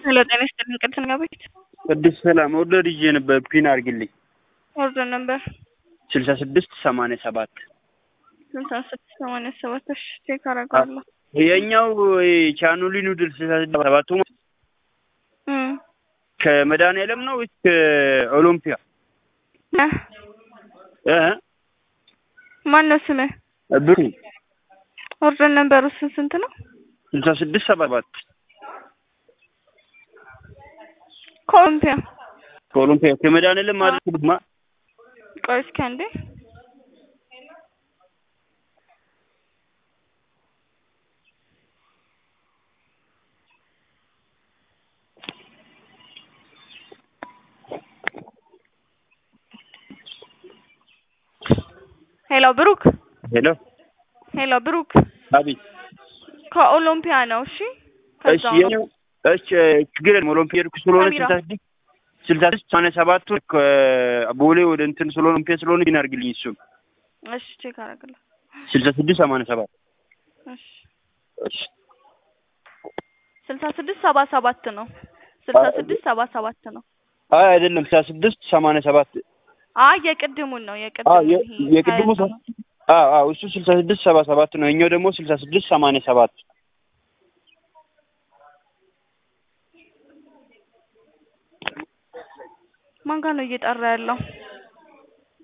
ሄሎ ጤና ይስጥልኝ ቅድስት ነኝ ቤት ቅድስት ሰላም ኦርደር ይዤ ነበር ፒን አድርግልኝ ኦርደር ነበር ስልሳ ስድስት ሰማንያ ሰባት ስልሳ ስድስት ሰማንያ ሰባት እሺ ቼክ አደርጋለሁ የኛው ቻኑሊ ኑድል ስልሳ ስድስት ሰባቱ እም ከመድኃኒዓለም ነው ወይስ ከኦሎምፒያ እ እ ማን ነው ስምህ ብሩ ኦርደር ነበሩ ስንት ስንት ነው ስልሳ ስድስት ሰባ ሰባት ከኦሎምፒያ ከኦሎምፒያ ከመድኃኒዓለም ማለት ድማ ቆይ እስኪ አንዴ ሄሎ ብሩክ ሄሎ ሄሎ ብሩክ አቤት ከኦሎምፒያ ነው እሺ እሺ ከዛው ነው የኛው እሺ ችግር የለም ኦሎምፒያ ሄድኩ ስለሆነ ካሜራ። ስልሳ ስድስት ስልሳ ስድስት ሰማንያ ሰባቱ ከቦሌ ወደ እንትን ስለሆነ ኦሎምፒያ ስለሆነ ፒን አድርግልኝ እሱም እሺ ቼክ አደርጋለሁ ስልሳ ስድስት ሰማንያ ሰባት እሺ እሺ ስልሳ ስድስት ሰባ ሰባት ነው ስልሳ ስድስት ሰባ ሰባት ነው አይ አይደለም ስልሳ ስድስት ሰማንያ ሰባት አይ የቅድሙን ነው አዎ የቅድሙን የ- ይሄ የቅድሙ ሀያ ነው። አዎ አዎ እሱ ስልሳ ስድስት ሰባ ሰባት ነው የኛው ደግሞ ስልሳ ስድስት ሰማንያ ሰባት ማን ጋር ነው እየጠራ ያለው